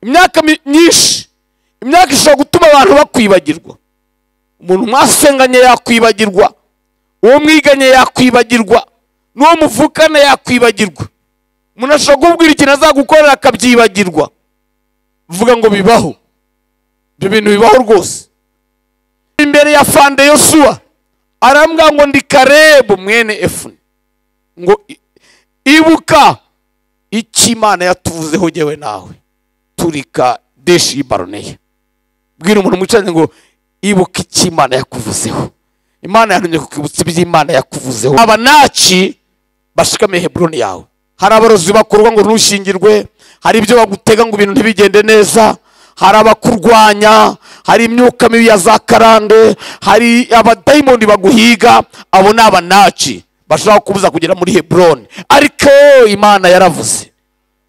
imyaka myinshi imyaka ishobora gutuma abantu bakwibagirwa umuntu mwasenganye yakwibagirwa uwo mwiganye yakwibagirwa n'uwo muvukana yakwibagirwa umuntu ashobora kubwira ikintu azagukorera akabyibagirwa vuga ngo bibaho ibyo bintu bibaho rwose imbere ya fande yosuwa arambwira ngo ndi karebu mwene efuni ngo ibuka icyo imana yatuvuzeho jyewe nawe turika deshi y'ibaroneye bwira umuntu mwicaranye ngo ibuka icyo imana yakuvuzeho imana yantumye kukibutsa iby'imana yakuvuzeho abanaki bashikamiye heburoni yawe hari abarozi bakorwa ngo ntushyingirwe hari ibyo bagutega ngo ibintu ntibigende neza hari abakurwanya hari imyuka mibi ya za karande hari abadayimoni baguhiga abo ni abanaci bashobora kubuza kugera muri heburoni ariko imana yaravuze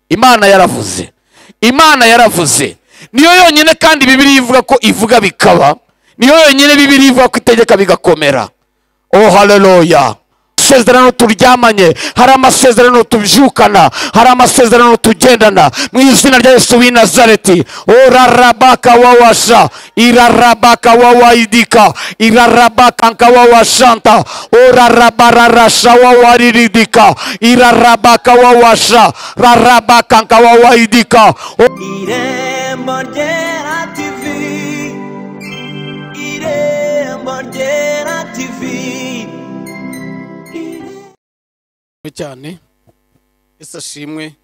imana yaravuze imana yaravuze niyo yonyine kandi bibiri ivuga ko ivuga bikaba niyo yonyine bibiri ivuga ko itegeka bigakomera oh haleluya amasezerano turyamanye hari amasezerano tubyukana hari amasezerano tugendana mu izina rya yesu w'i nazareti urarabaka wawasha irarabaka wawaidika irarabaka wawashanta urarabararasha wawariridika irarabaka wawasha rarabaka wawaidika irembo ryera tivi irembo ryera tivi cyane ese ashimwe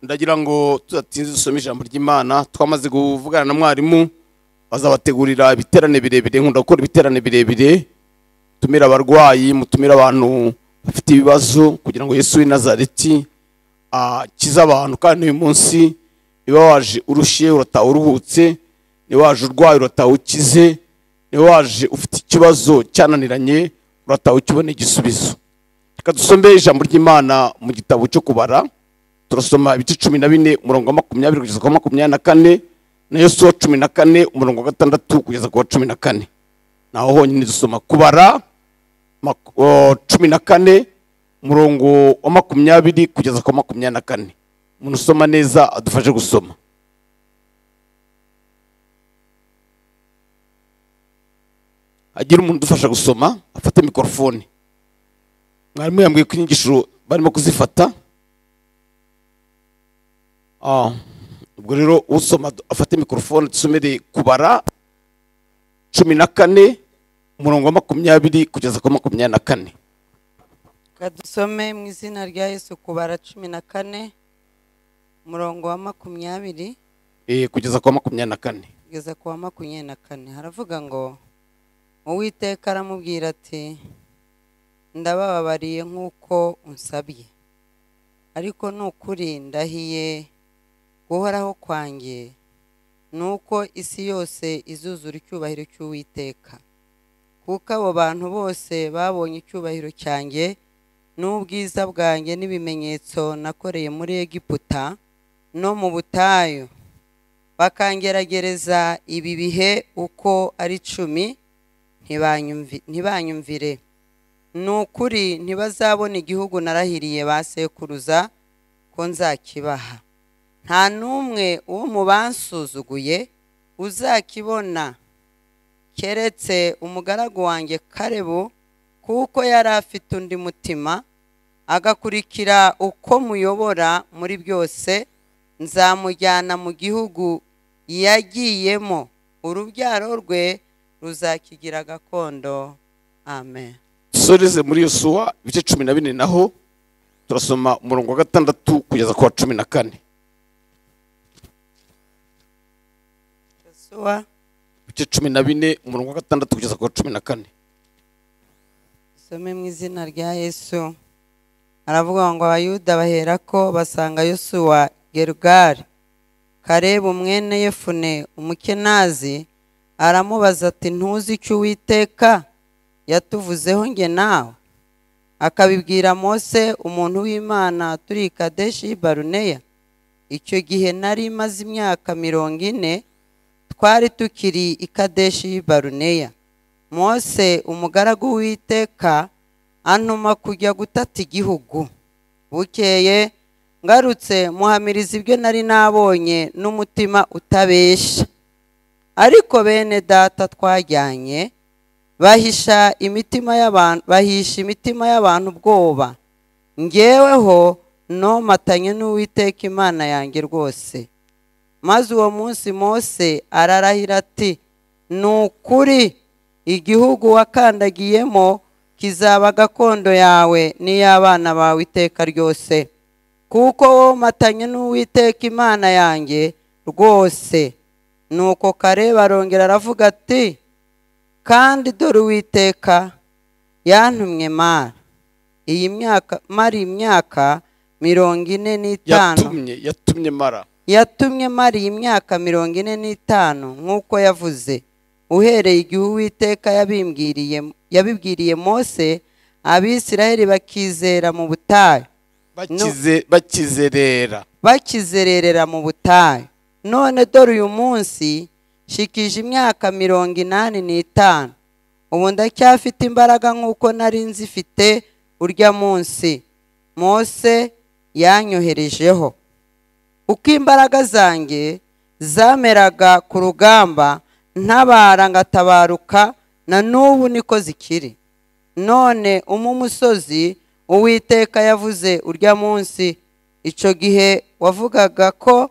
ndagira ngo tudatinze dusome ijambo ry'imana twamaze kuvugana na mwarimu bazabategurira ibiterane birebire nkunda gukora ibiterane birebire mutumire abarwayi mutumire abantu bafite ibibazo kugira ngo yesu w'i nazareti akize abantu kandi uyu munsi niba waje urushye urataha uruhutse niba waje urwaye urataha ukize niba waje ufite ikibazo cyananiranye urataha ukibona igisubizo reka dusome ijambo ry'imana mu gitabo cyo kubara turasoma ibice cumi na bine umurongo wa makumyabiri kugeza ku wa makumyabiri na kane na yosuwa cumi na kane umurongo wa gatandatu kugeza ku wa cumi na kane naho honyine dusoma kubara mak- o, cumi na kane umurongo wa makumyabiri kugeza ku wa makumyabiri na kane umuntu usoma neza adufashe gusoma agira umuntu udufasha gusoma afate mikorofone mwarimu yambwiye ko inyigisho barimo kuzifata Ah, ubwo rero usoma afate mikorofone dusomere kubara cumi na kane umurongo wa makumyabiri kugeza ku wa makumyabiri na kane kadusome mu izina rya yesu kubara cumi na kane umurongo wa makumyabiri Eh, kugeza ku wa makumyabiri na kane kugeza ku wa makumyabiri na kane haravuga ngo uwiteka aramubwira ati ndabababariye nk'uko unsabye ariko ni ukuri ndahiye guhoraho kwanjye ni uko isi yose izuzura icyubahiro cy'uwiteka kuko abo bantu bose babonye icyubahiro cyanjye n'ubwiza bwanjye n'ibimenyetso nakoreye muri egiputa no mu butayu bakangeragereza ibi bihe uko ari cumi ntibanyumvi- ntibanyumvire ni ukuri ntibazabona igihugu narahiriye ba sekuruza ko nzakibaha nta n'umwe wo mu bansuzuguye uzakibona keretse umugaragu wanjye karebu kuko yari afite undi mutima agakurikira uko muyobora muri byose nzamujyana mu gihugu yagiyemo urubyaro rwe ruzakigira gakondo amen dusoreze muri yosuwa ibice cumi na bine naho turasoma umurongo wa gatandatu kugeza ku wa cumi na kane yosuwa ibice cumi na bine umurongo wa gatandatu kugeza ku wa cumi na kane dusome mu izina rya yesu aravuga ngo abayuda bahera ko basanga yosuwa gerugari karebu mwene yefune umukenazi aramubaza ati ntuzi icyo uwiteka yatuvuzeho nge nawe akabibwira mose umuntu w'imana turi i kadeshi baruneya icyo gihe nari maze imyaka mirongo ine twari tukiri i kadeshi baruneya mose umugaragu w'iteka antuma kujya gutata igihugu bukeye ngarutse muhamiriza ibyo nari nabonye n'umutima utabeshya ariko bene data twajyanye bahisha imitima y'abantu bahisha imitima y'abantu ubwoba ngeweho nomatanye n'uwiteka imana yanjye rwose maze uwo munsi mose ararahira ati ni ukuri igihugu wakandagiyemo kizaba gakondo yawe n'iy'abana bawe iteka ryose kuko womatanye n'uwiteka imana yanjye rwose nuko kareba arongera aravuga ati kandi dore uwiteka yantumye mara iyi myaka mara imyaka mirongo ine n'itanu yatumye yatumye mara yatumye mara iyi myaka mirongo ine n'itanu nk'uko yavuze uhereye igihe uwiteka yabimbwiriye yabibwiriye mose abisiraheli bakizera mu butayu bakize bakizerera bakizererera mu butayu none dore uyu munsi shikije imyaka mirongo inani n'itanu ubu ndacyafite imbaraga nk'uko nari nzifite urya munsi mose yanyoherejeho uko imbaraga zanjye zameraga ku rugamba ntabara ngatabaruka na n'ubu niko zikiri none umu musozi uwiteka yavuze urya munsi icyo gihe wavugaga ko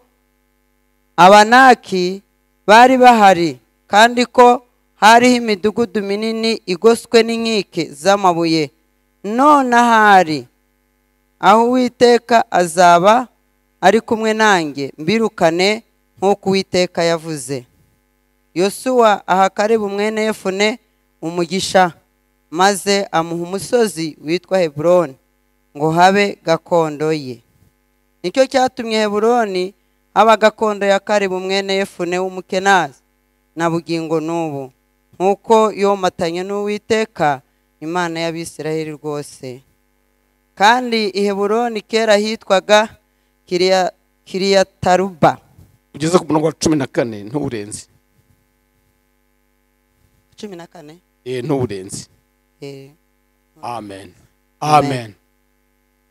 abanaki bari bahari kandi ko hariho imidugudu minini igoswe n'inkike z'amabuye none ahari aho uwiteka azaba ari kumwe nanjye mbirukane nk'uko uwiteka yavuze yosuwa aha karibu umwene yefune umugisha maze amuha umusozi witwa heburoni ngo habe gakondo ye nicyo cyatumye heburoni haba gakondo ya karibu umwene yefune w'umukenazi na bugingo n'ubu nk'uko yomatanye n'uwiteka imana y'abisiraheli rwose kandi i heburoni kera hitwaga kiriya kiriyataruba ugeze ku murongo wa cumi na kane ntuwurenze cumi na kane eh ntuwurenze eh, amen amen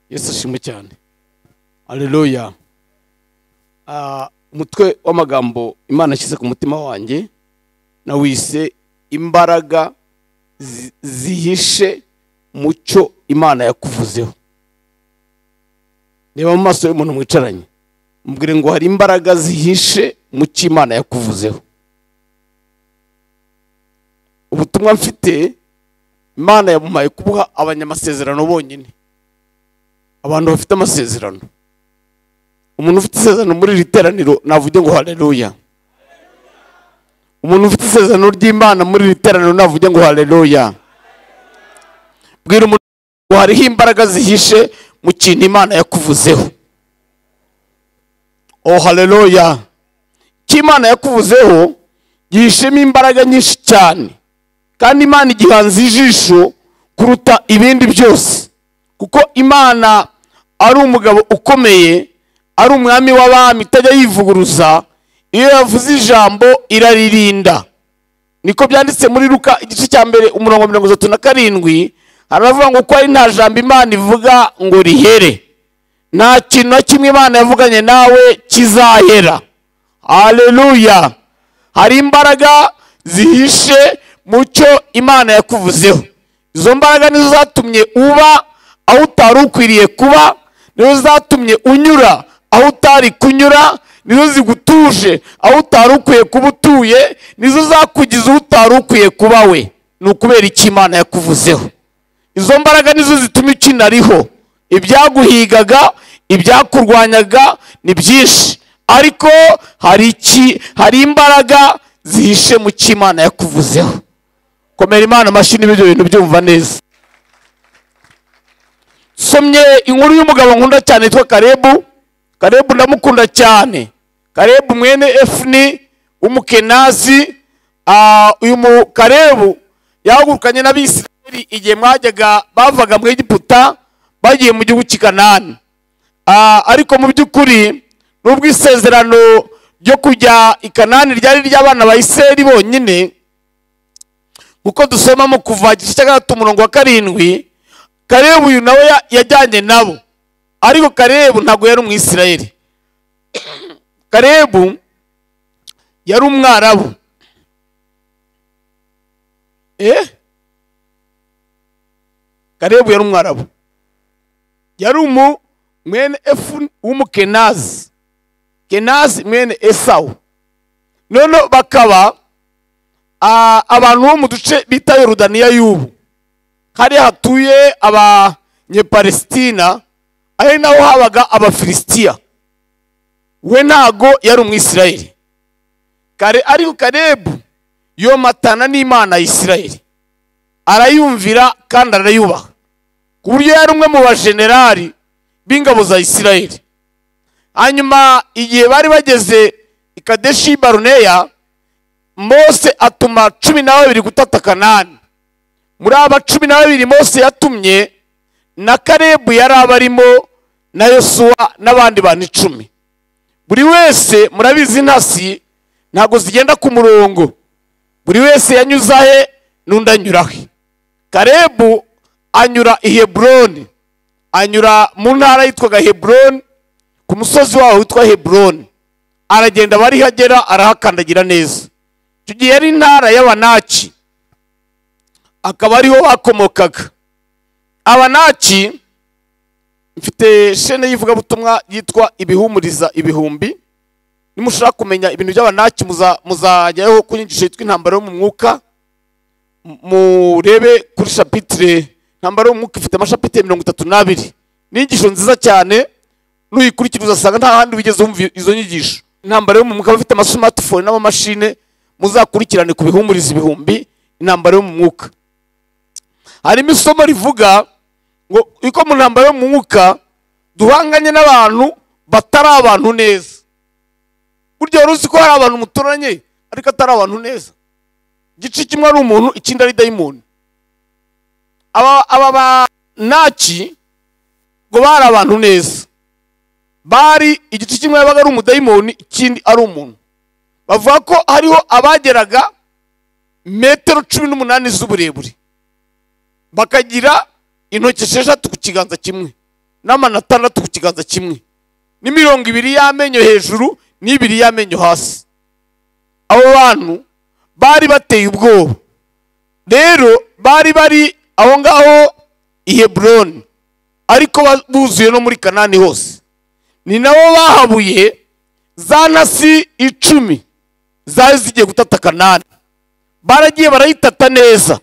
yesu ashimwe cyane aleluya Ah, umutwe w'amagambo imana ashyize ku mutima wanjye nawise imbaraga zi- zihishe mu cyo imana yakuvuzeho reba mu maso y'umuntu mwicaranye mubwire ngo hari imbaraga zihishe mu cyo imana yakuvuzeho ubutumwa mfite imana yamuhaye kubuha abanyamasezerano bonyine abantu bafite amasezerano umuntu ufite isezerano muri iri teraniro navuge ngo haleluya umuntu ufite isezerano ry'imana muri iri teraniro navuge ngo haleluya bwira umuntu ngo hariho imbaraga zihishe mu kintu imana yakuvuzeho oh haleluya icyo imana yakuvuzeho gihishemo imbaraga nyinshi cyane kandi imana igihanze ijisho kuruta ibindi byose kuko imana ari umugabo ukomeye ari umwami w'abami itajya yivuguruza iyo yavuze ijambo iraririnda niko byanditse muri ruka igice cya mbere umurongo wa mirongo itatu na karindwi haravuga ngo ko ari nta jambo imana ivuga ngo rihere nta kintu na kimwe imana yavuganye nawe kizahera haleluya hari imbaraga zihishe mu cyo imana yakuvuzeho izo mbaraga nizo zatumye uba aho utari ukwiriye kuba nizo zatumye unyura aho utari kunyura nizo zigutuje aho utari ukwiye kuba utuye nizo zakugize aho utari ukwiye kuba we ni ukubera icyo imana yakuvuzeho izo mbaraga nizo zituma ukinariho ibyaguhigaga ibyakurwanyaga ni byinshi ariko hari iki hari imbaraga zihishe mu cyo imana yakuvuzeho komera imana amashyi niba ibyo bintu byumva neza somye inkuru y'umugabo nkunda cyane yitwa karebu karebu ndamukunda cyane karebu mwene efuni w'umukenazi Ah, uyu mu karebu yahagurukanye n'abisirayeli igihe mwajyaga bavaga mu egiputa bagiye mu gihugu cy'i kanani Ah, ariko mu by'ukuri nubwo isezerano ryo kujya i kanani ryari ry'abana ba isirayeli bonyine kuko dusoma mu kuva igice cya gatatu umurongo wa karindwi karebu uyu nawe ya- yajyanye nabo ariko karebu ntabwo yari umwisirayeli karebu yari umwarabu eh karebu yari umwarabu yari umu mwene efu w'umukenazi kenazi mwene esawu noneho bakaba ah, abantu bo mu duce bita yorudaniya y'ubu hariya hatuye abanyepalesitina ari naho habaga abafilisitiya we ntago yari umwisirayeli kare ariko karebu yomatana n'imana ya isirayeli arayumvira kandi arayubaha ku buryo yari umwe mu bajenerali b'ingabo za isirayeli hanyuma igihe bari bageze i kadeshi baruneya mose atuma cumi na babiri gutata kanani muri aba cumi na babiri mose yatumye na karebu yari abarimo na yosuwa n'abandi bantu icumi buri wese murabizi intasi ntabwo zigenda ku murongo buri wese yanyuze ahe n'undi anyura he karebu anyura i heburoni anyura mu ntara yitwaga heburoni ku musozi waho witwa heburoni aragenda aba ariho agera arahakandagira neza icyo gihe yari intara y'abanaki akaba ariho bakomokaga abanaki mfite shene y'ivugabutumwa yitwa ibihumuriza ibihumbi nimushaka kumenya ibintu by'abanaki muza- muzajyaho ku nyigisho yitwa intambara yo mu mwuka M- murebe kuri shapitire intambara yo mu mwuka ifite amashapitire mirongo itatu n'abiri ni inyigisho nziza cyane nuyikurikira uzasanga nta handi wigeze wumva izo nyigisho intambara yo mu mwuka abafite amasumatifone n'amamashine muzakurikirane ku bihumuriza ibihumbi intambara yo mu mwuka harimo isomo rivuga ngo uko mu ntambaro yo mu mwuka duhanganye n'abantu batari abantu neza burya wari uzi ko hari abantu muturanye ariko atari abantu neza igice kimwe ari umuntu ikindi ari dayimoni aba aba banaki ngo bari abantu neza bari igice kimwe yabaga ari umudayimoni ikindi ari umuntu bavuga ko hariho abageraga metero cumi n'umunani z'uburebure bakagira intoki esheshatu ku kiganza kimwe n'amano atandatu ku kiganza kimwe ni mirongo ibiri y'amenyo hejuru n'ibiri y'amenyo hasi abo bantu bari bateye ubwoba rero bari bari aho ngaho i heburoni ariko ba- buzuye no muri kanani hose ni nabo bahabuye za ntasi icumi zari zigiye gutata kanani baragiye barayitata neza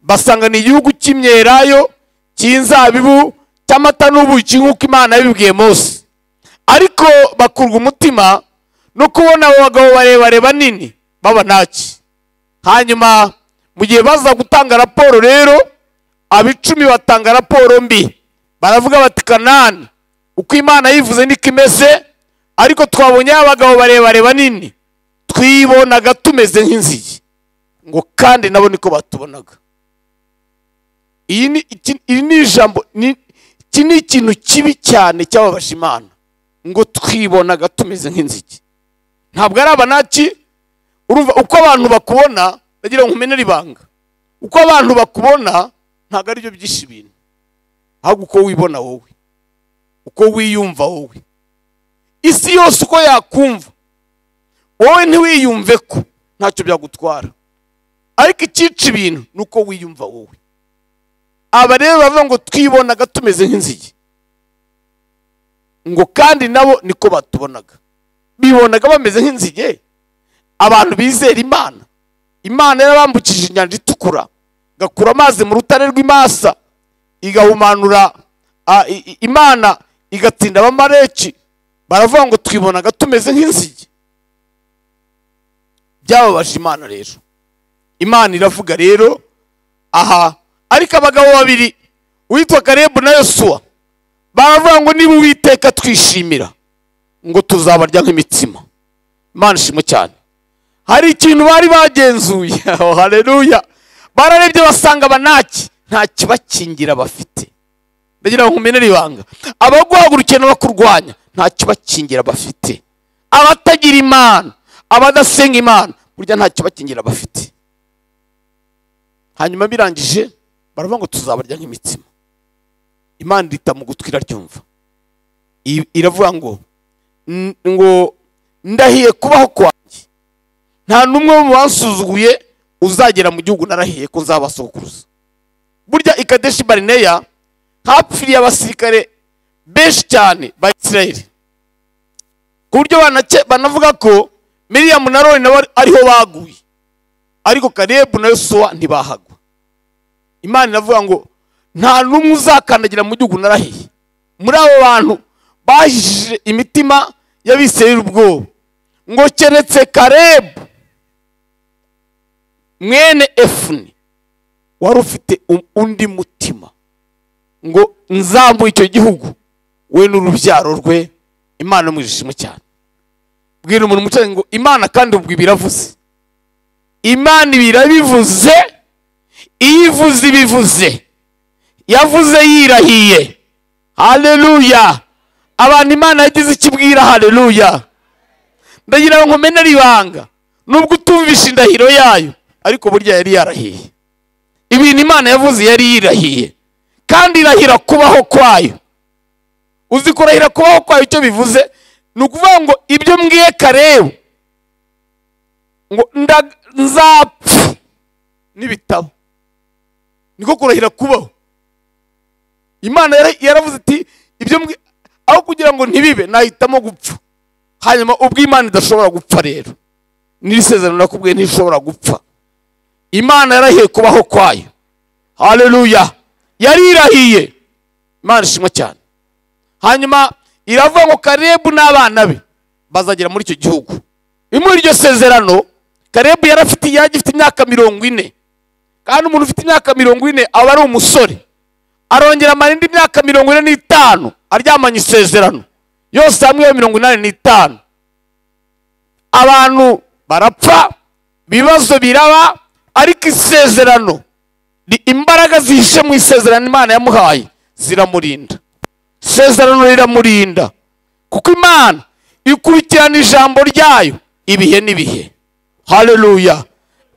basanga ni igihugu cy'imyelayo cy'inzabibu cy'amata n'ubuki nk'uko imana yabibwiye mose ariko bakurwa umutima no kubona abo bagabo barebare banini b'abanaki hanyuma mu gihe baza gutanga raporo rero abicumi batanga raporo mbi baravuga bati kanani uko imana yivuze niko imeze ariko twabonye abagabo barebare banini twibonaga tumeze nk'inzige ngo kandi nabo niko batubonaga iyi ni iki- iri ni ijambo ni- iki ni ikintu kibi cyane cyababaje imana ngo twibonaga tumeze nk'inzige ntabwo ari abanaki urumva uko abantu bakubona ndagira ngo umenere ibanga uko abantu bakubona ntabwo aribyo byinshi ibintu ahubwo uko wibona wowe uko wiyumva wowe isi yose uko yakumva wowe ntiwiyumve ko ntacyo byagutwara ariko icyica ibintu ni uko wiyumva wowe aba rero bavuga ngo twibonaga tumeze nk'inzige ngo kandi nabo niko batubonaga bibonaga bameze nk'inzige abantu bizera imana imana yarabambukije inyanja itukura igakura amazi mu rutare rw'imasa igahumanura a, i- i- imana igatsinda abamareki baravuga ngo twibonaga tumeze nk'inzige byababaje imana rero imana iravuga rero aha ariko abagabo babiri uwitwa karebu na yosuwa baravuga ngo niba uwiteka twishimira ngo tuzabarya nk'imitsima imana ishimo cyane hari ikintu bari bagenzuye aho hareruya bararebye basanga abanaki nta kibakingira bafite ndagira ngo nkumenere ibanga abaguhagurukiye n'abakurwanya nta kibakingira bafite abatagira imana abadasenga imana burya nta kibakingira bafite hanyuma birangije baravuga ngo tuzabarya nk'imitsima imana irita mu gutwi iraryumva I- iravuga ngo n- ngo ndahiye kubaho kwanjye nta n'umwe wo mu bansuzuguye uzagera mu gihugu narahiye ko nzabasokuruza burya ikadeshi barineya hapfiriye abasirikare benshi cyane ba isirayeli ku buryo banake- banavuga ko miriyamu na roni nabo ariho baguye ariko karebu na yosuwa ntibahagwa imana iravuga ngo nta n'umwe uzakandagira mu gihugu narahiye muri abo bantu bahishije imitima y'abisirayeli ubwoba ngo keretse karebu mwene efuni wari ufite u- undi mutima ngo nzamuhe icyo gihugu we n'urubyaro rwe imana imujishimo cyane bwira umuntu umucanye ngo imana kandi ubwo ibiravuze imana ibirabivuze iyo ivuze ibivuze yavuze yirahiye haleluya abantu imana yagize icyo ibwira haleluya ndagira ngo nkomene ari ibanga nubwo utumvisha indahiro yayo ariko burya yari yarahiye ibintu imana yavuze yari yirahiye kandi irahira kubaho kwayo uzi kurahira kubaho kwayo icyo bivuze ni ukuvuga ngo ibyo mbwiye karebu ngo nda- nzapfa n'ibitabo niko kurahira kubaho imana yara- yaravuze iti ibyo mbwi- aho kugira ngo ntibibe nahitamo gupfa hanyuma ubwo imana idashobora gupfa rero n'iri sezerano nakubwiye ntishobora gupfa imana yarahiye kubaho kwayo haleluya yarirahiye imana ishimwe cyane hanyuma iravuga ngo karebu n'abana be bazagera muri icyo gihugu muri iryo sezerano karebu yarafite yari agifite imyaka mirongo ine kandi umuntu ufite imyaka mirongo ine aba ari umusore arongera amara indi myaka mirongo ine n'itanu aryamanye isezerano yose hamwe iyo mirongo inani n'itanu abantu barapfa ibibazo biraba ariko isezerano ni imbaraga zihishe mu isezerano imana yamuhaye ziramurinda isezerano riramurinda kuko imana ikurikirana ijambo ryayo ibihe n'ibihe haleluya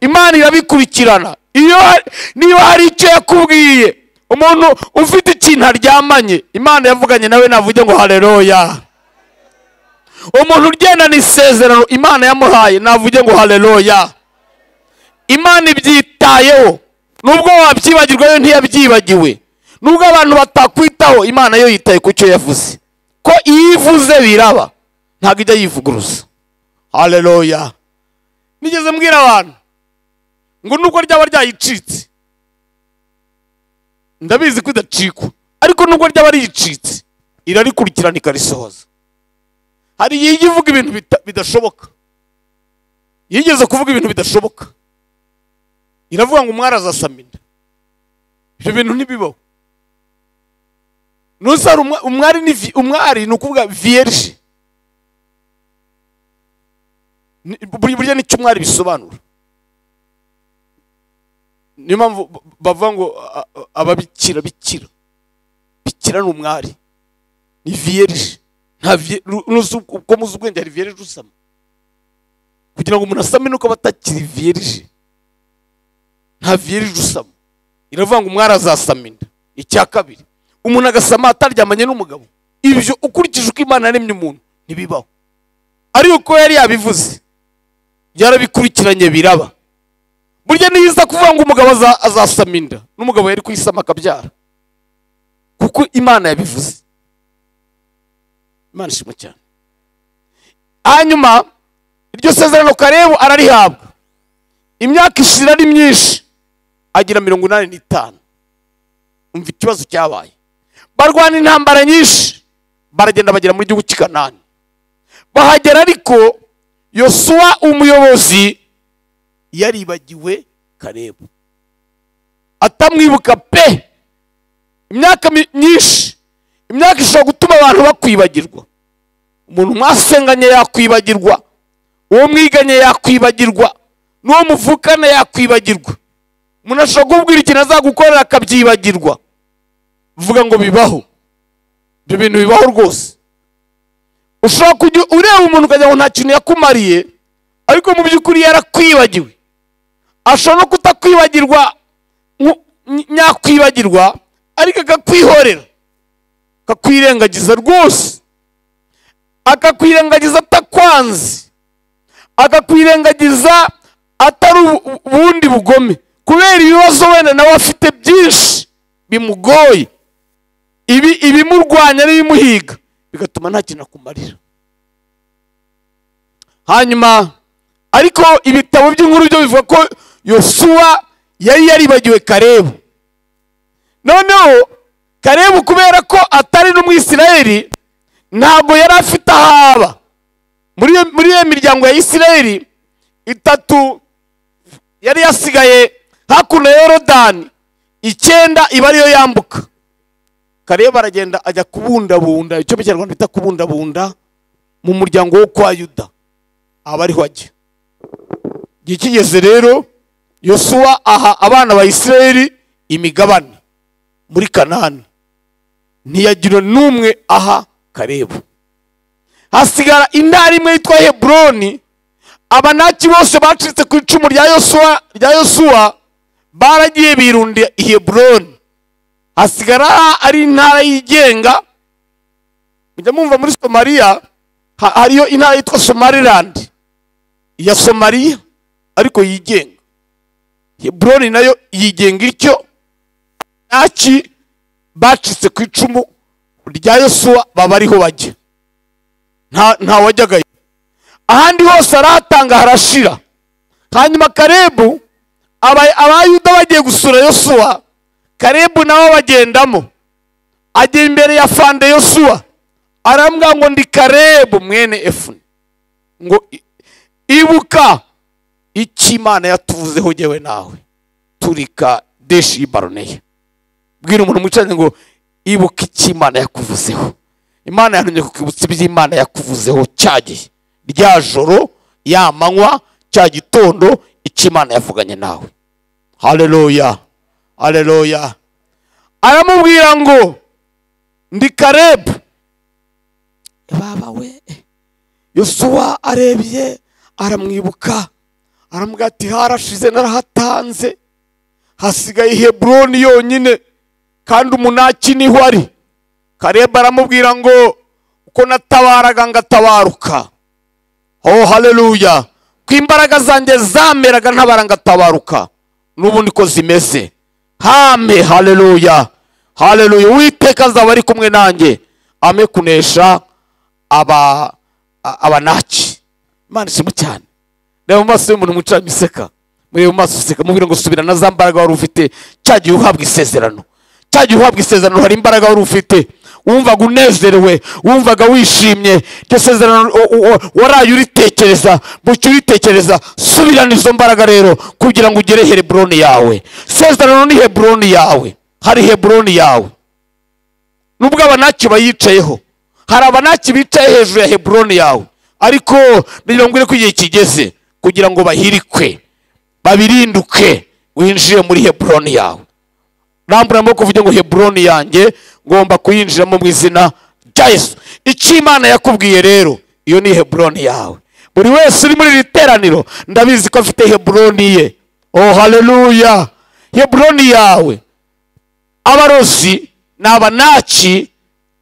imana irabikurikirana iyo hari- niba hari icyo yakubwiye umuntu ufite ikintu aryamanye imana yavuganye nawe navuge ngo haleluya umuntu ugendana isezerano imana yamuhaye navuge ngo haleluya imana ibyitayeho nubwo wabyibagirwa yo ntiyabyibagiwe nubwo abantu batakwitaho imana yo yitaye ku cyo yavuze ko iyo ivuze biraba ntabwo ijya yivuguruza haleluya nigeze mbwira abantu ngo nubwo ryaba ryayicitse ndabizi ko idacikwa ariko nubwo ryaba riyicitse irarikurikirana ikarisohoza hari igihe ijya ivuga ibintu bita- bidashoboka yigeze kuvuga ibintu bidashoboka iravuga ngo umwari azasama inda ibyo bintu ntibibaho ntusare umwa- umwari ni vi- umwari ni ukuvuga vierge Ni- buri- burya nicyo umwari bisobanura niyo mpamvu ba- bavuga ngo a- a- ababikira bikira bikira ni umwari ni vierge nta vie- ru- nuzi uko uko muzi ubwenge hari vierge usama kugira ngo umuntu asame nuko aba atakiri vierge nta virije usama iravuga ngo umwari azasama inda icya kabiri umuntu agasama ataryamanye n'umugabo ibyo ukurikije uko imana yaremye umuntu ntibibaho ari uko yari yabivuze byarabikurikiranye biraba burya niyo iza kuvuga ngo umugabo aza- azasama inda n'umugabo yari kuyisama akabyara kuko imana yabivuze imana ishimwe cyane hanyuma iryo sezerano karebu ararihabwa imyaka ishira ari myinshi agira mirongo inani n'itanu umva ikibazo cyabaye barwana intambara nyinshi baragenda bagera muri gihugu cy'i kanani bahagera ariko yosuwa umuyobozi yaribagiwe karebu atamwibuka pe imyaka mi- myinshi imyaka ishobora gutuma abantu bakwibagirwa umuntu mwasenganye yakwibagirwa uwo mwiganye yakwibagirwa n'uwo muvukana yakwibagirwa umuntu ashobora kubwira ikintu azagukorera akabyibagirwa vuga ngo bibaho ibyo bintu bibaho rwose ushobora kujya ureba umuntu ukagira ngo nta kintu yakumariye ariko mu by'ukuri yarakwibagiwe ashobora no kutakwibagirwa nku- ny- nyakwibagirwa ariko akakwihorera akakwirengagiza rwose akakwirengagiza atakwanze akakwirengagiza atari ubu- ubundi bugome kubera ibibazo wenda nawe afite byinshi bimugoye ibi ibimurwanya n'ibimuhiga bigatuma nta kintu akumarira hanyuma ariko ibitabo by'inkuru byo bivuga ko yosuwa yari yaribagiwe karebu noneho karebu kubera ko atari n'umwisirayeli ntabwo yari afite aho aba muri iyo- muri iyo miryango ya isirayeli itatu yari yasigaye hakuno ya yorodani icyenda iba ariyo yambuka karebu aragenda ajya kubundabunda icyo mu kinyarwanda bita kubundabunda mu muryango wo kwa yuda aba ariho ajya igihe kigeze rero yosuwa aha abana ba isirayeli imigabane muri kanani ntiyagira n'umwe aha karebu hasigara intara imwe yitwa heburoni abanaki bose bacitse ku icumu rya yosuwa rya yosuwa baragiye birundiye i heburoni hasigara ari intara yigenga mujya mwumva muri somaliya ha- hariyo intara yitwa somaliland iya somaliya ariko yigenga heburoni nayo yigenga ityo naki bacitse ku icumu rya yosuwa baba ariho bajya nta ntawajyagayo ahandi hose arahatanga harashira hanyuma karebu aba- abayuda bagiye gusura yosuwa karebu nabo bagendamo ajya imbere ya fande yosuwa arambwira ngo ndi karebu mwene efuni ngo i- ibuka icyo imana yatuvuzeho jyewe nawe turika deshi y'ibaroneye bwira umuntu mwicaranye ngo ibuka icyo imana yakuvuzeho imana yantumye kukibutsa ibyo imana yakuvuzeho cya gihe rya joro ya manywa cya gitondo icyo imana yavuganye nawe haleluya haleluya aramubwira ngo ndi karebu baba we yosuwa arebye aramwibuka aramubwira ati harashize narahatanze hasigaye heburoni yonyine kandi umunaki niho ari karebu aramubwira ngo uko natabaraga ngatabaruka oh haleluya ko imbaraga zanjye zameraga ntabara ngatabaruka n'ubu niko zimeze hame haleluya haleluya uwiteka azaba ari kumwe nanjye ame kunesha aba a- abanaki imana ishimwe cyane reba mu maso y'umuntu mwicaranye useka murebe mu maso useka mubwira ngo subira na za mbaraga wari ufite cya gihe uhabwa isezerano cya gihe uhabwa isezerano hari imbaraga wari ufite wumvaga unezerewe wumvaga wishimye iryo sezerano u- u- u- waraye uritekereza bucya uritekereza subirana izo mbaraga rero kugira ngo ugere heburoni yawe sezerano ni heburoni yawe hari heburoni yawe nubwo abanaki bayicayeho hari abanaki bicaye hejuru ya heburoni yawe ariko ngira ngo ko igihe kigeze kugira ngo bahirikwe babirinduke winjire muri heburoni yawe rambura amaboko uvuge ngo heburoni yanjye ngomba kuyinjiramo mu izina rya yesu icyo imana yakubwiye rero iyo ni heburoni yawe buri wese uri muri iri teraniro ndabizi ko afite heburoni ye oh haleluya heburoni yawe abarozi ni abanaki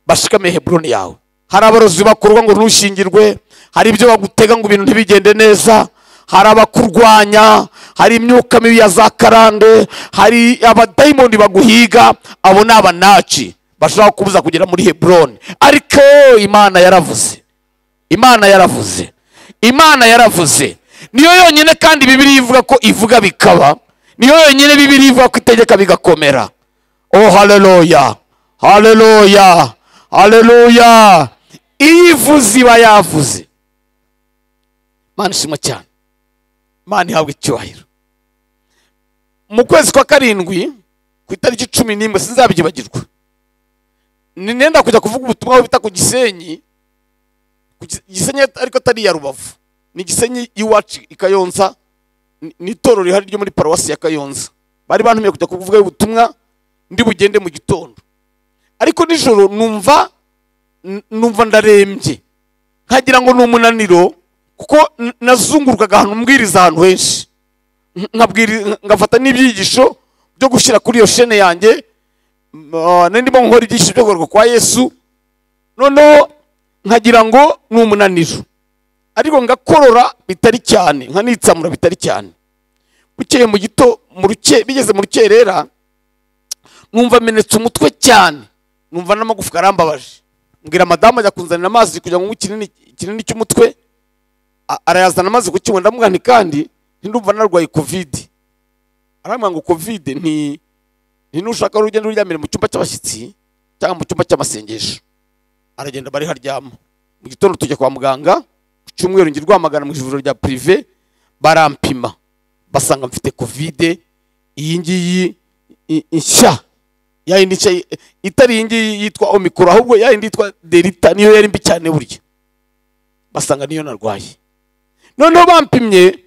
bashikamiye heburoni yawe hari abarozi bakurwa ngo ntushyingirwe hari ibyo bagutega ngo ibintu ntibigende neza hari abakurwanya hari imyuka mibi ya za karande hari abadayimoni baguhiga abo ni abanaki bashobora kubuza kugera muri heburoni ariko imana yaravuze imana yaravuze imana yaravuze niyo yonyine kandi bibiri ivuga ko ivuga bikaba niyo yonyine bibiri ivuga ko itegeka bigakomera oh haleluya haleluya haleluya iyo ivuze iba yavuze mana ishimwe cyane mana ihabwa icyubahiro mu kwezi kwa karindwi ku itariki cumi n'imwe sinzabyibagirwa ni nenda kujya kuvuga ubutumwa bita ku gisenyi ku Gis- gisenyi ariko atari iya rubavu ni gisenyi y'iwacu i kayonza ni- ni itorero rihari ryo muri paruwasi ya kayonza bari bantumiye kujya kuvuga ubutumwa ndi bugende mu gitondo ariko nijoro numva n- numva ndarembye nkagira ngo ni umunaniro kuko n- nazungurukaga ahantu mbwiriza ahantu henshi Nk- nkabwiri- ngafata n'ibyigisho byo gushyira kuri iyo shene yanjye m- ah, nari ndimo nkora ibyigisho byo kugaruka kwa yesu noneho nkagira ngo ni umunaniro ariko ngakorora bitari cyane nkanitsamura bitari cyane bukeye mu gito mu ruke bigeze mu rukerera numva amenetse umutwe cyane numva n'amagufwa arambabaje mbwira madamu ajya kunzanira amazi kugira ngo nywe ikinini ikinini cy'umutwe a- arayazana amaze kukinywa ndamugani kandi ntindumva narwaye kovide arambwira ngo kovide ni ni nushaka wari ugenda uryamire mu cyumba cy'abashyitsi cyangwa mu cyumba cy'amasengesho aragenda bariho aryama mu gitondo tujya kwa muganga ku cyumweru njya rwamagana mu ivuriro rya pirive barampima basanga mfite kovide iyi ngiyi i- nshya ya yindi nshya i- itari iyi ngiyi yitwa omikoro ahubwo ya yindi yitwa delita niyo yari mbi cyane burya basanga niyo narwaye noneho bampimye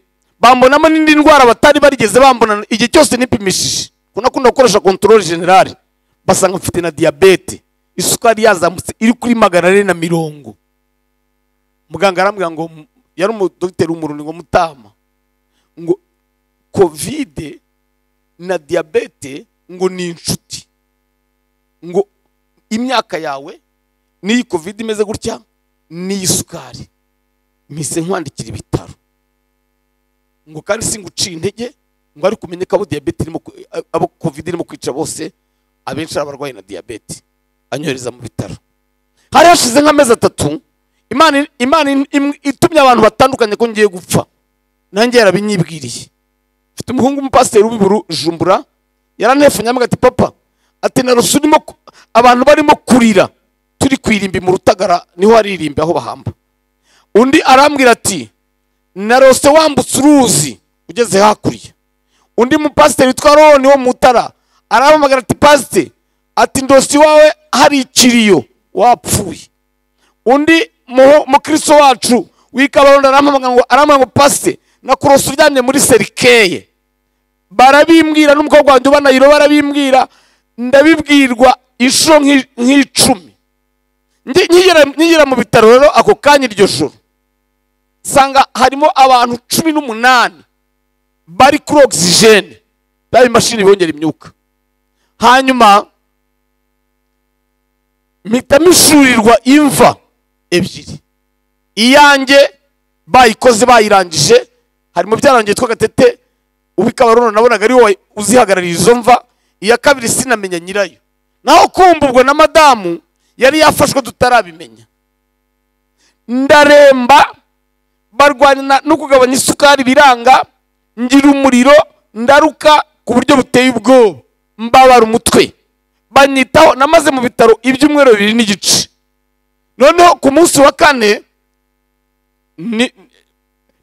bambonamo n'indi ndwara batari barigeze bambona igihe cyose nipimishije kuko nakunda gukoresha kontorore generale basanga mfite na diyabete isukari yazamutse iri kuri magana ane na mirongo muganga arambwira ngo mu- yari umudogiteri w'umurundi ngo mutama ngo kovide na diyabete ngo ni inshuti ngo imyaka yawe n'iyi kovide imeze gutya n'iyi sukari mpise nkwandikira ibitaro ngo kandi singuciye intege ngo ariko umenye ko abo diyabete irimo ku- abo kovide irimo kwica bose abenshi ari abarwayi na diyabete anyohereza mu bitaro hari hashize nk'amezi atatu imana imana im- im- itumye abantu batandukanye ko ngiye gupfa nanjye yarabinyibwiriye mfite umuhungu umupasiteri w'ibujumbura yarantefanye amwe ati papa ati narose urimo ku- abantu barimo kurira turi ku irimbi mu rutagara niho haririmbi aho bahamba undi arambwira ati narose wambutse uruzi ugeze hakurya undi mupasiteri witwa roni wo mutara arahamagara ati pasite ati ndosi wawe hari ikiriyo wapfuye undi mu- mukristo wacu w'ikabarondo arampamagara ngo arampamagara ngo pasite nakurose uryamye muri serikeye barabimbwira n'umukobwa wanjye uba nayiro barabimbwira ndabibwirwa inshuro nk'i- nk'icumi Ngi- nkigera nkigera mu bitaro rero ako kanya iryo joro nsanga harimo abantu cumi n'umunani bari kuri ogisijene bya bimashini bibongera imyuka hanyuma mpita mishurirwa imva ebyiri iyanjye bayikoze bayirangije harimo byarangiye twa gatete uw'ikabarono nabonaga ari wowe uzihagarariye izo mva iya kabiri sinamenya nyirayo naho kumva ubwo na madamu yari yafashwe tutarabimenya ndaremba barwana no kugabanya isukari biranga ngira umuriro ndaruka ku buryo buteye ubwoba mbabara umutwe banyitaho namaze mu bitaro ibyumweru bibiri n'igice noneho ku munsi wa kane ni-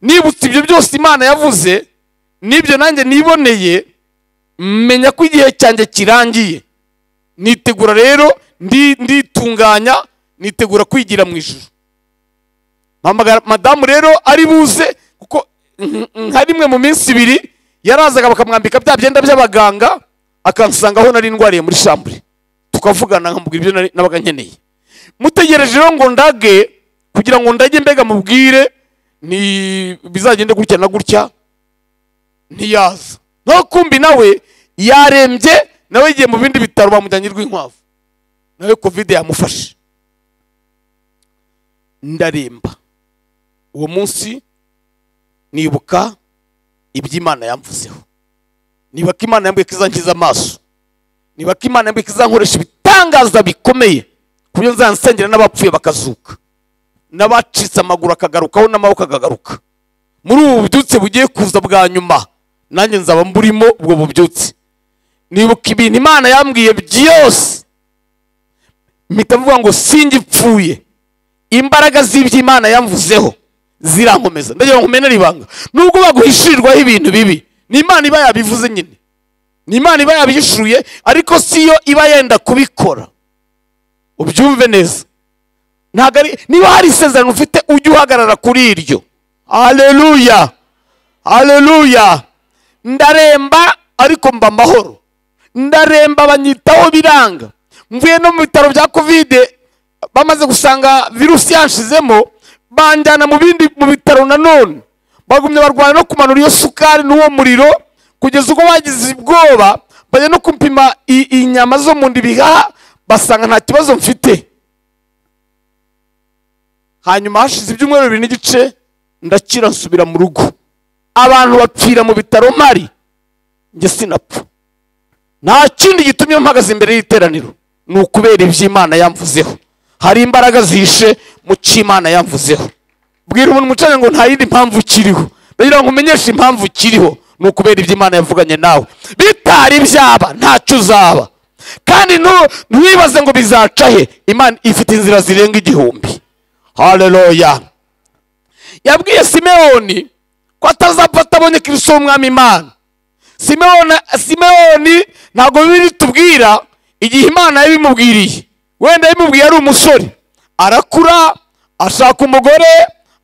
nibutse ibyo byose imana yavuze n'ibyo nanjye niboneye menya ko igihe cyanjye kirangiye nitegura rero ndi- nditunganya nitegura kwigira mu ijuru mpamagara madamu rero ari buze kuko nk- nka rimwe mu minsi ibiri yarazaga bakamwambika bya byenda by'abaganga akansanga aho nari ndwariye muri shambure tukavugana nkamubwira ibyo nari- nabaga nkeneye mutegereje rero ngo ndage kugira ngo ndage mbega mubwire ni bizagende gutya na gutya ntiyaza naho kumbi nawe yarembye nawe yagiye mu bindi bitaro bamujyanye rw'inkwavu nawe kovide yamufashe ndaremba uwo munsi nibuka iby'imana yamvuzeho niba ko imana yambwiye ko izankiza amaso niba ko imana yambwiye ko izankoresha ibitangaza bikomeye ku buryo nzansengera n'abapfuye bakazuka n'abacitse amaguru akagarukaho n'amaboko akagaruka muri ubu bubyutse bugiye kuza bwa nyuma nanjye nzaba mburimo ubwo bubyutse nibuka ibintu imana yambwiye byose mpita mvuga ngo singipfuye imbaraga z'ibyo imana yamvuzeho zirankomeza ndagira ngo umenere ibanga nubwo baguhishirirwaho ibintu bibi ni imana iba yabivuze nyine ni imana iba yabihishuye ariko si yo iba yenda kubikora ubyumve neza ntabwo ari niba hari isezerano ufite ujye uhagarara kuri iryo haleluya haleluya ndaremba ariko mba amahoro ndaremba banyitaho biranga mvuye no mu bitaro bya kovide bamaze gusanga virusi yanshizemo banjyana mu bindi mu bitaro nanone bagumye barwana no kumanura iyo sukari n'uwo muriro kugeza ubwo bagize ubwoba bajya no gupima i- inyama zo mu nda ibihaha basanga nta kibazo mfite hanyuma hashize ibyumweru bibiri n'igice ndakira nsubira mu rugo abantu bapfira mu bitaro mpari njye sinapfa nta kindi gitumye mpagaze imbere y'iteraniro ni ukubera iby'imana yamvuzeho hari imbaraga zihishe mu cy'imana yamvuzeho bwira umuntu umucanye ngo nta yindi mpamvu ukiriho ndagira ngo umenyeshe impamvu ukiriho ni ukubera iby'imana yavuganye nawe bitari byaba ntacyo uzaba kandi ntu- ntiwibaze ngo bizaca he imana ifite inzira zirenga igihumbi haleluya yabwiye simewoni ko atazapfa atabonye kirisitu w'umwami imana simewoni simewoni ntabwo biri tubwira igihe imana yabimubwiriye wenda yabimubwiye ari umusore arakura ashaka umugore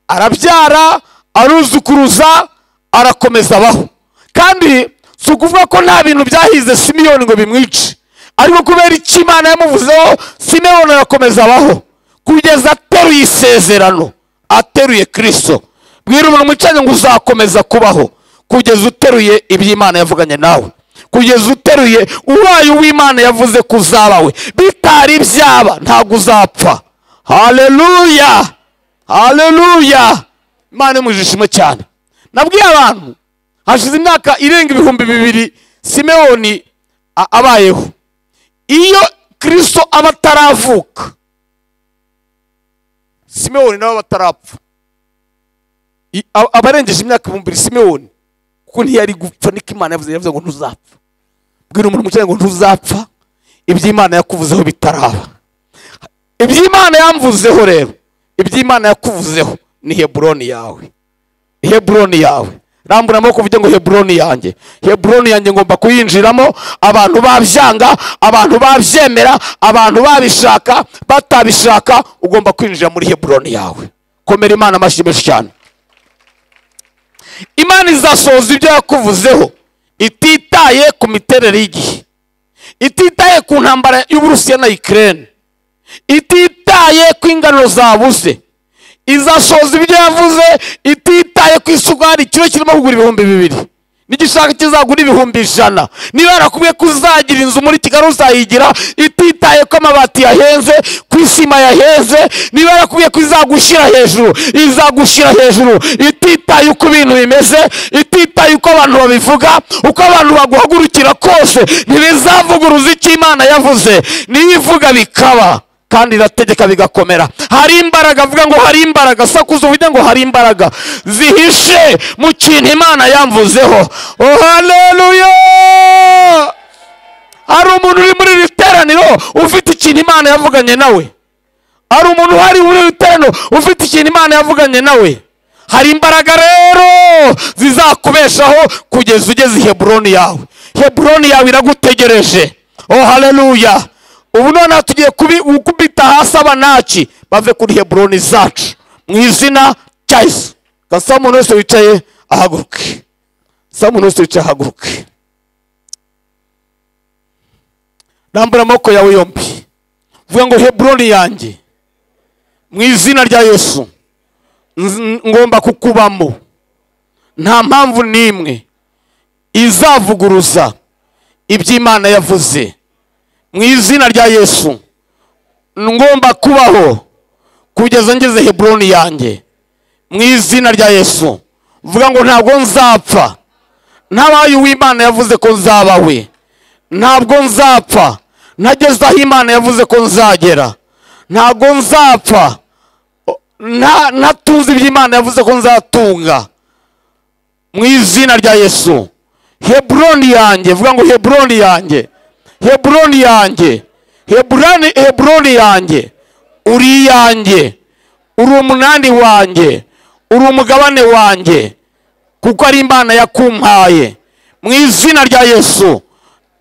arabyara aruzukuruza arakomeza abaho kandi si ukuvuga ko nta bintu byahize simiyoni ngo bimwice ariko kubera icyo imana yamuvuzeho simewoni arakomeza abaho kugeza ateruye isezerano ateruye kirisito bwira umuntu umwicanyi ngo uzakomeza kubaho kugeza uteruye iby'imana yavuganye nawe kugeza uteruye ubaye uw'imana yavuze ko uzaba we bitari byaba ntabwo uzapfa haleluya haleluya imana imujishimo cyane nabwiye abantu hashize imyaka irenga ibihumbi bibiri simewoni a- abayeho iyo kirisito aba ataravuka simewoni nawe aba atarapfa I- a- abarengeje imyaka ibihumbi bibiri simewoni kuko ntiyari gupfa niko imana yavuze yavuze ngo ntuzapfa bwira umuntu umukeneye ngo ntuzapfa iby'imana yakuvuzeho bitaraba iby'imana yamvuzeho rero iby'imana yakuvuzeho ni heburoni yawe heburoni yawe rambura amaboko uvuge ngo heburoni yanjye heburoni yanjye ngomba kuyinjiramo abantu babyanga abantu babyemera abantu babishaka batabishaka ugomba kwinjira muri heburoni yawe komera imana amashyi menshi cyane imana izasohoza ibyo yakuvuzeho ititaye ku miterere y'igihe ititaye ku ntambara y'uburusiya na ikirere ititaye ku ingano zabuze izasohoza ibyo yavuze ititaye ku isukari kiro kirimo kugura ibihumbi bibiri n'igishaka kizagura ibihumbi ijana niba yarakubwiye ko uzagira inzu muri kigali uzayigira ititaye ko amabati yahenze ku isima yahenze niba yarakubwiye ko izagushyira hejuru izagushyira hejuru ititaye uko ibintu bimeze ititaye uko abantu babivuga uko abantu baguhagurukira kose ntibizavuguruza icyo imana yavuze niyo ivuga bikaba kandi irategeka bigakomera hari imbaraga avuga ngo hari imbaraga sakuza uvuge ngo hari imbaraga zihishe mu kintu imana yamvuzeho oh haleluya hari umuntu uri muri iri teraniro ufite ikintu imana yavuganye nawe hari umuntu uhari muri iri teraniro ufite ikintu imana yavuganye nawe hari imbaraga rero zizakubeshaho kugeza ugeze i heburoni yawe heburoni yawe iragutegereje oh haleluya ubu noneho tugiye kubi- gukubita hasi abanaki bave kuri heburoni zacu mu izina cya yesu gasaba umuntu wese wicaye ahaguruke saba umuntu wese wicaye ahaguruke rambura amaboko yawe yombi vuga ngo heburoni yanjye mu izina rya yesu nz- ngomba kukubamo nta mpamvu n'imwe izavuguruza iby'imana yavuze mu izina rya yesu ngomba kubaho kugeza ngeze heburoni yanjye mu izina rya yesu vuga ngo ntabwo nzapfa ntabaye uw'imana yavuze ko nzaba we ntabwo nzapfa ntageze aho imana yavuze ko nzagera ntabwo nzapfa nta- ntatunze ibyo imana yavuze ko nzatunga mu izina rya yesu heburoni yanjye vuga ngo heburoni yanjye heburoni yanjye heburoni heburoni yanjye uri iyanjye uri umunani wanjye uri umugabane wanjye kuko ari imana yakumpaye mu izina rya yesu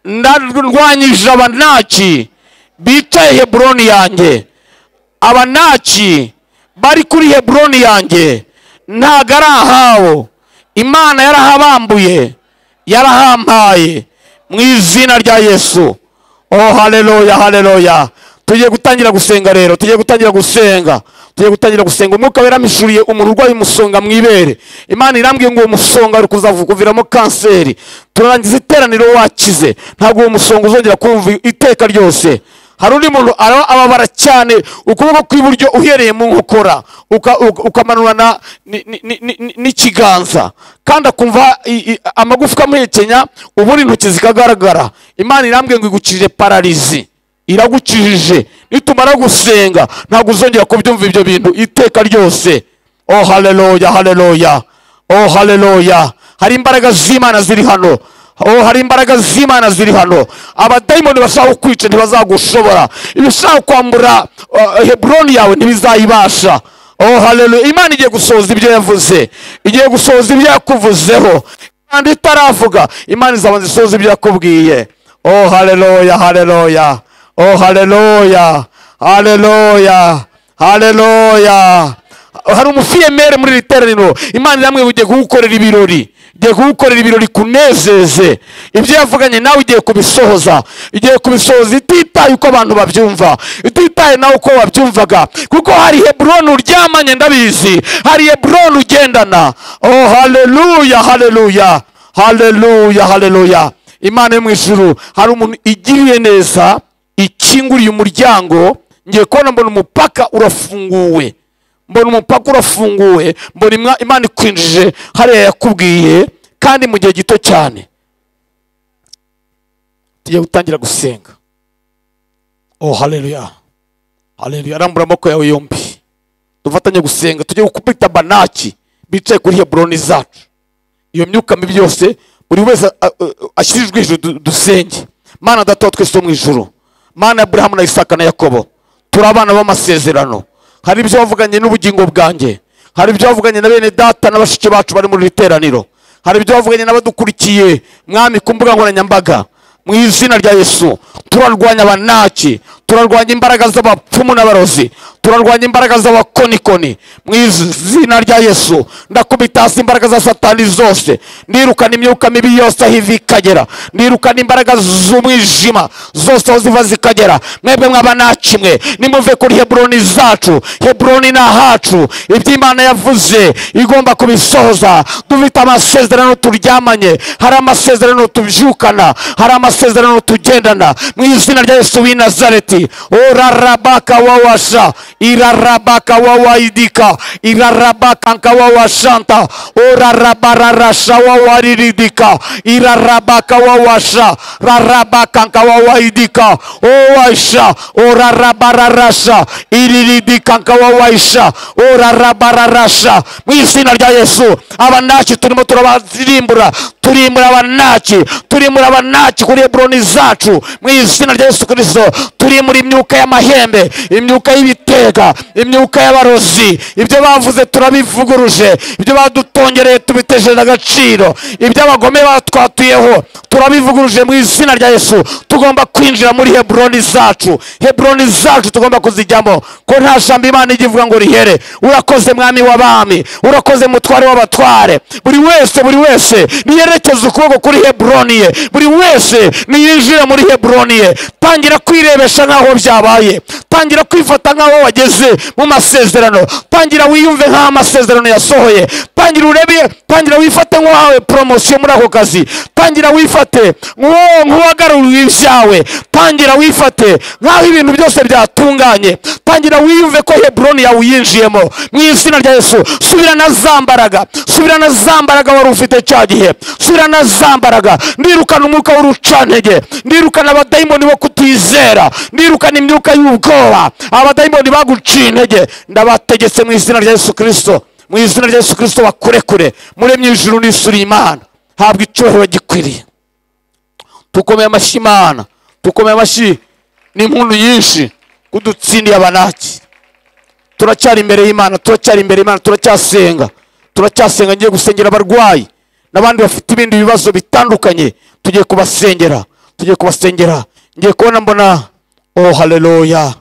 ndarwanyije abanaki bicaye heburoni yanjye abanaki bari kuri heburoni yanjye ntago ari ahabo imana yarahabambuye yarahampaye mu izina rya yesu oh haleluya haleluya tugiye gutangira gusenga rero tugiye gutangira gusenga tugiye gutangira gusenga umwuka weramishuriye umuntu urwaye umusonga mu ibere imana irambwiye ngo uwo musonga uri kuzakuviramo kanseri turarangiza iteraniro wakize ntabwo uwo musonga uzongera kumva iteka ryose hari undi muntu araba ababara cyane ukuboko kw'iburyo uhereye mu nkokora uka- uka- ukamanurana ni- ni- ni- ni- ni- n'ikiganza kandi akumva i- i- amagufwa amuhekenya ubundi intoki zikagaragara imana irambwiye ngo igucirire pararizi iragucirije nitumara gusenga ntabwo uzongera kubyumva ibyo bintu iteka ryose oh haleluya haleluya oh haleluya hari imbaraga z'imana ziri hano oh hari imbaraga z'imana ziri hano abadayimoni bashaka kukwica ntibazagushobora ibishaka kwambura uh, heburoni yawe ntibizayibasha oh haleluya imana igiye gusohoza ibyo yavuze igiye gusohoza ibyo yakuvuzeho imana itaravuga imana izabanza isohoza ibyo yakubwiye oh haleluya haleluya oh haleluya haleluya haleluya hari umufiyemere muri iri teraniro imana iramwe ugiye kugukorera ibirori igiye kugukorera ibirori kunezeze ibyo yavuganye nawe igiye kubisohoza igiye kubisohoza ititaye uko abantu babyumva ititaye nawe uko wabyumvaga kuko hari heburoni uryamanye ndabizi hari heburoni ugendana oh haleluya haleluya haleluya haleluya imana yo mu ijuru hari umuntu igiriye neza ikinguriye umuryango ngiye kubona mbona umupaka urafunguwe mbona umupaka urafunguwe mbona imwa- imana ikwinjije hariya yakubwiye kandi mu gihe gito cyane tugiye gutangira gusenga oh haleluya haleluya arambura amaboko yawe yombi dufatanye gusenga tujye gukubita banaki bicaye kuri heburoni zacu iyo myuka mibi yose buri wese a- a- a- ashyirijwe hejuru du- dusenge mana dataho twese wo mu ijuru mana ya burahamu na isaka na yakobo turi abana b'amasezerano hari ibyo wavuganye n'ubugingo bwanjye hari ibyo wavuganye na bene data na bashiki bacu bari muri iri teraniro hari ibyo wavuganye n'abadukurikiye mwami ku mbuga nkoranyambaga mu izina rya yesu turarwanya abanaki turarwanya imbaraga z'abapfumu n'abarozi turarwanya imbaraga z'abakonikoni mu izina rya yesu ndakubita hasi imbaraga za satani zose ndirukana imyuka mibi yose aho iva ikagera ndirukana imbaraga z'umwijima zose aho ziva zikagera mwebwe mw'abanaki mwe nimuve kuri heburoni zacu heburoni ni ahacu ibyo imana yavuze igomba kubisohoza dufite amasezerano turyamanye hari amasezerano tubyukana hari amasezerano tugendana mu izina rya yesu w'i nazareti orarabaka wawasha irarabaka wawaidika irarabaka nkawawashanta orarabararasha wawariridika irarabaka wawasha rarabaka nkawawaidika owaisha orarabararasha iriridika nkawawaisha orarabararasha mu izina rya yesu abanaki turimo turabazirimbura turimura abanaki turimura abanaki kuri heburoni zacu mu izina rya yesu kirisito turimura imyuka y'amahembe imyuka y'ibitega imyuka y'abarozi ibyo bavuze turabivuguruje ibyo badutongereye tubitesheje agaciro ibyo abagome batwatuyeho turabivuguruje mu izina rya yesu tugomba kwinjira muri heburoni zacu heburoni zacu tugomba kuzijyamo ko nta jambo imana ijya ivuga ngo rihere urakoze mwami w'abami urakoze mutware w'abatware buri wese buri wese niyerekeze ukuboko kuri heburoni ye buri wese niyinjire muri heburoni ye tangira kwirebesha nk'aho byabaye tangira kwifata nk'aho wageze mu masezerano tangira wiyumve nk'aho amasezerano yasohoye tangira urebe tangira wifate nk'uwahawe poromosiyo muri ako kazi tangira wifate nk'uwo- nk'uwagaruriwe ibyawe tangira wifate nk'aho ibintu byose byatunganye tangira wiyumve ko heburoni yawe uyinjiyemo mu izina rya yesu subira na za mbaraga subira na za mbaraga wari ufite cya gihe subira na za mbaraga ndirukana umwuka w'urucantege ndirukana abadayimoni bo kutizera ndirukana imyuka y'ubwoba abadayimoni baguciye intege ndabategetse mu izina rya yesu kirisito mu izina rya yesu kirisito bakurekure muremye ijuru n'isuri imana habwa icyubahiro gikwiriye tukomeye amashyi imana tukomeye amashyi n'impundu nyinshi kudutsindiye abanaki turacyari imbere y'imana turacyari imbere y'imana turacyasenga turacyasenga ngiye gusengera abarwayi n'abandi bafite ibindi bibazo bitandukanye tugiye kubasengera tugiye kubasengera ngiye kubona mbona oh haleluya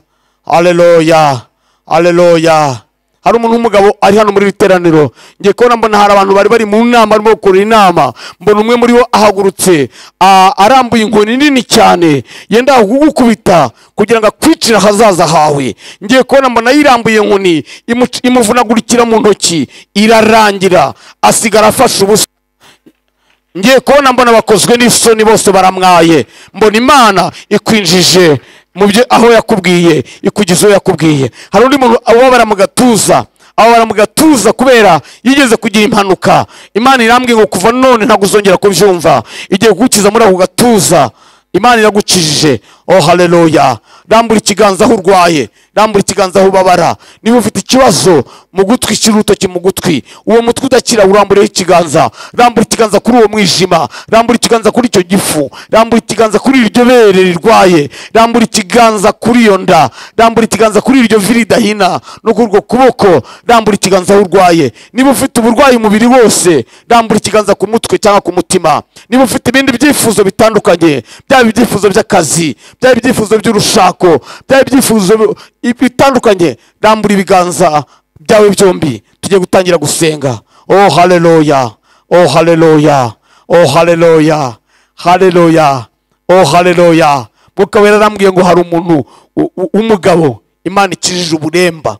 haleluya haleluya hari umuntu w'umugabo ari hano muri iri teraniro ngiye kubona mbona hari abantu bari bari mu nama barimo gukorera inama mbona umwe muri bo ahagurutse a- arambuye inkoni nini cyane yenda kugukubita kugira ngo akwicire ahazaza hawe ngiye kubona mbona yirambuye inkoni imuc- imuvunagurikira mu ntoki irarangira asigara afashe ubusa ngiye kubona mbona bakozwe n'isoni bose baramwaye mbona imana ikwinjije mu byo aho yakubwiye ikugeza aho yakubwiye hari undi muntu ubabara mu gatuza ababara mu gatuza kubera yigeze kugira impanuka imana irambwiye ngo kuva none ntabwo uzongera kubyumva igiye kugukiza muri ako gatuza imana iragukijije oh haleluya rambura ikiganza aho urwaye rambura ikiganza aho ubabara niba ufite ikibazo mu gutwi shyira urutoki mu gutwi uwo mutwe udakira urambureho ikiganza rambura ikiganza kuri uwo mwijima rambura ikiganza kuri icyo gifu rambura ikiganza kuri iryo bere rirwaye rambura ikiganza kuri iyo nda rambura ikiganza kuri iryo vi ridahina no kuri urwo kuboko rambura ikiganza aho urwaye niba ufite uburwayi umubiri wose rambura ikiganza ku mutwe cyangwa ku mutima niba ufite ibindi byifuzo bitandukanye byaba ibyifuzo by'akazi byaba ibyifuzo by'urushako byaba ibyifuzo bi- bitandukanye rambura ibiganza byawe byombi tujye gutangira gusenga oh haleluya oh haleluya oh haleluya haleluya oh haleluya mwuka wera arambwiye ngo hari umuntu u- u- w'umugabo imana ikijije uburemba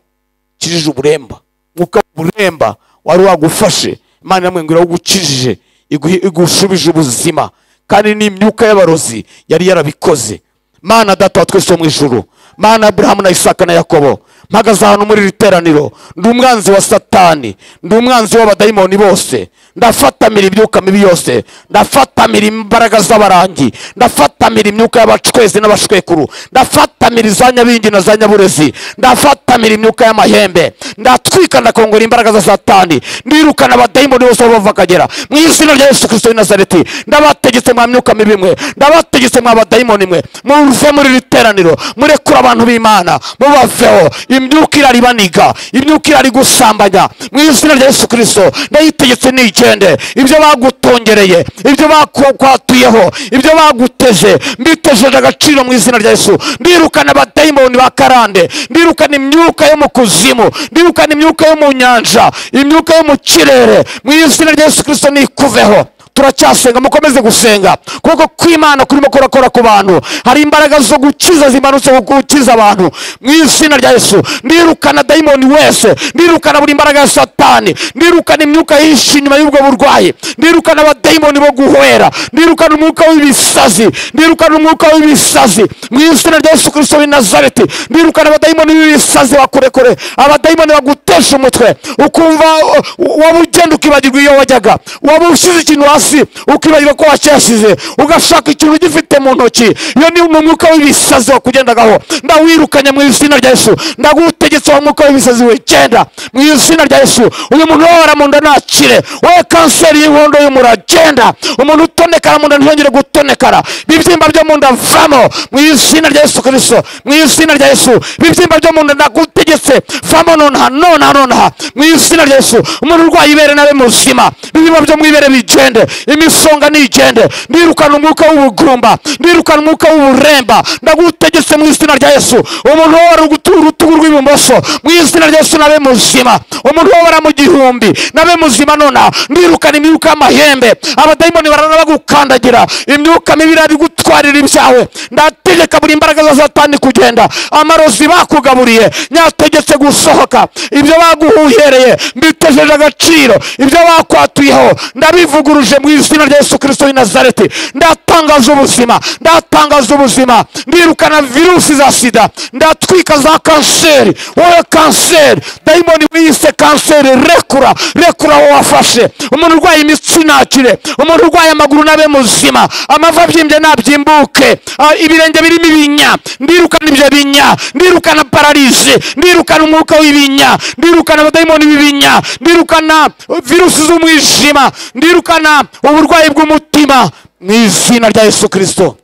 ikijije uburemba mwuka w'uburemba wari wagufashe imana iramubwira ngo iragukijije iguhe- igushubije ubuzima kandi n'imyuka y'abarozi yari yarabikoze mana data wa twese wo mu ijuru mana aburahamu na isaka na yakobo mpagaze ahantu muri iri teraniro ndi umwanzi wa satani ndi umwanzi w'abadayimoni bose ndafatamira imyuka mibi yose ndafatamira imbaraga z'abarangi ndafatamira imyuka y'abacwezi n'abashwekuru ndafatamira iza nyabingi na za nyaburezi ndafatamira imyuka y'amahembe ndatwika ndakongora imbaraga za satani ndirukana abadayimoni bose aho bava akagera mu izina rya yesu kirisito w'i nazareti ndabategetse mwa myuka mibi mwe ndabategetse mwa badayimoni mwe muve muri iri teraniro murekure abantu b'imana mubaveho imyuka irari baniga imyuka irari gusambanya mu izina rya yesu kirisito ndayitegetse nigende ibyo bagutongereye ibyo bakwatuyeho ibyo baguteze mbitejeje agaciro mu izina rya yesu ndirukana abadayimoni ba karande ndirukana imyuka yo mu kuzimu ndirukana imyuka yo mu nyanja imyuka yo mu kirere mu izina rya yesu kirisito nikuveho turacyasenga mukomeze gusenga kuko kw'imana kurimo kurakora ku bantu hari imbaraga zo gukiza zimanutse ku gukiza abantu mu izina rya yesu ndirukana dayimoni wese ndirukana buri mbaraga ya satani ndirukana imyuka yihishe inyuma y'ubwo burwayi ndirukana abadayimoni bo guhwera ndirukana umwuka w'ibisazi ndirukana umwuka w'ibisazi mu izina rya yesu kirisito w'i nazareti ndirukana abadayimoni b'ibisazi bakurekure abadayimoni bagutesha umutwe ukumva u- u- waba ugenda ukibagirwa iyo wajyaga waba ushyize ikintu hasi ukibagirwa ko wacyashyize ugashaka ikintu ugifite mu ntoki iyo ni mu mwuka w'ibisazi wakugendagaho ndawirukanye mu izina rya yesu ndagutegetse wa mwuka w'ibisazi wegenda mu izina rya yesu uyu muntu wabara mu nda ntakire wowe kanseri y'inkondo y'umura genda umuntu utonekara mu nda ntiyongere gutonekara ibibyimba byo mu nda vamo mu izina rya yesu kirisito mu izina rya yesu ibibyimba byo mu nda ndagutegetse vamo nonaha nonaha nonaha mu izina rya yesu umuntu urwaye ibere nawe muzima ibibyimba byo mu ibere bigende imisonga nigende ndirukana umwuka w'ubugumba ndirukana umwuka w'uburemba ndagutegetse mu izina rya yesu umuntu wabara ugutu- urutugu rw'ibumoso mu izina rya yesu nabe muzima umuntu wabara mu gihumbi nabe muzima nonaha ndirukana imyuka y'amahembe abadayimoni barana bagukandagira imyuka mibi irabigutwarira ibyawe ndategeka buri imbaraga za satani kugenda amarozi bakugaburiye nyategetse gusohoka ibyo baguhuhereye mbitejeje agaciro ibyo bakwatuyeho ndabivuguruje mu izina rya yesu kirisito w'i nazareti ndatangaza ubuzima ndatangaza ubuzima ndirukana virusi za sida ndatwika za kanseri wowe kanseri dayimoni wiyise kanseri rekura rekura aho wafashe umuntu urwaye imitsi nakire umuntu urwaye amaguru nabe muzima amavi abyimbye nabyimbuke Ah, ibirenge birimo ibinya ndirukana ibyo binya ndirukana pararize ndirukana umwuka w'ibinya ndirukana abadayimoni b'ibinya ndirukana uh, virusi z'umwijima ndirukana uburwayi bw'umutima mu izina rya yesu kirisito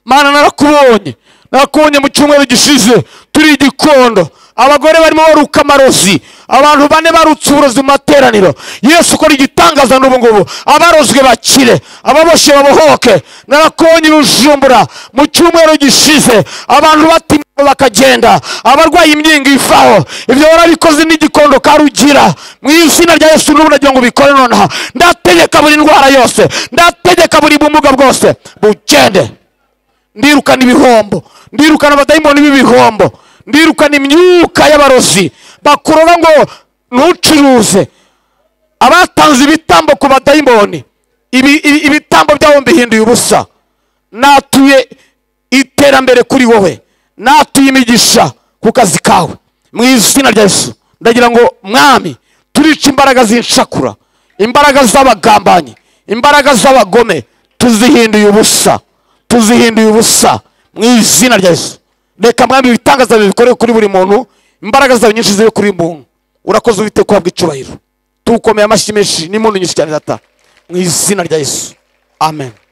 mana narakubonye narakubonye mu cyumweru gishize turi igikondo abagore barimo baruka amarozi abantu bane barutse uburozi mu materaniro yesu ukora igitangaza n'ubu ngubu abarozwe bakire ababoshye babohoke narakubonye urujumbura mu cyumweru gishize abantu batima bakagenda abarwaye imyinga ivaho ibyo warabikoze n'igikondo karugira mu izina rya yesu n'ubu nagira ngo ubikore nonaha ndategeka buri ndwara yose ndategeka buri bumuga bwose bugende ndirukana ibihombo ndirukana abadayimoni b'ibihombo ndirukana imyuka y'abarozi bakurora ngo ntucuruze abatanze ibitambo ku badayimoni ibi- ibi- ibitambo byabo mbihinduye ubusa natuye iterambere kuri wowe natuye imigisha ku kazi kawe mu izina rya yesu ndagira ngo mwami turica imbaraga z'inshakura imbaraga z'abagambanyi imbaraga z'abagome tuzihinduye ubusa tuzihinduye ubusa mu izina rya yesu reka mwami ibitangaza byawe bikore kuri buri muntu imbaraga zawe nyinshi zibe kuri buri muntu urakoze ubite kuhabwa icyubahiro tuwukomeye amashyi menshi n'impundu nyinshi cyane data mu izina rya yesu amen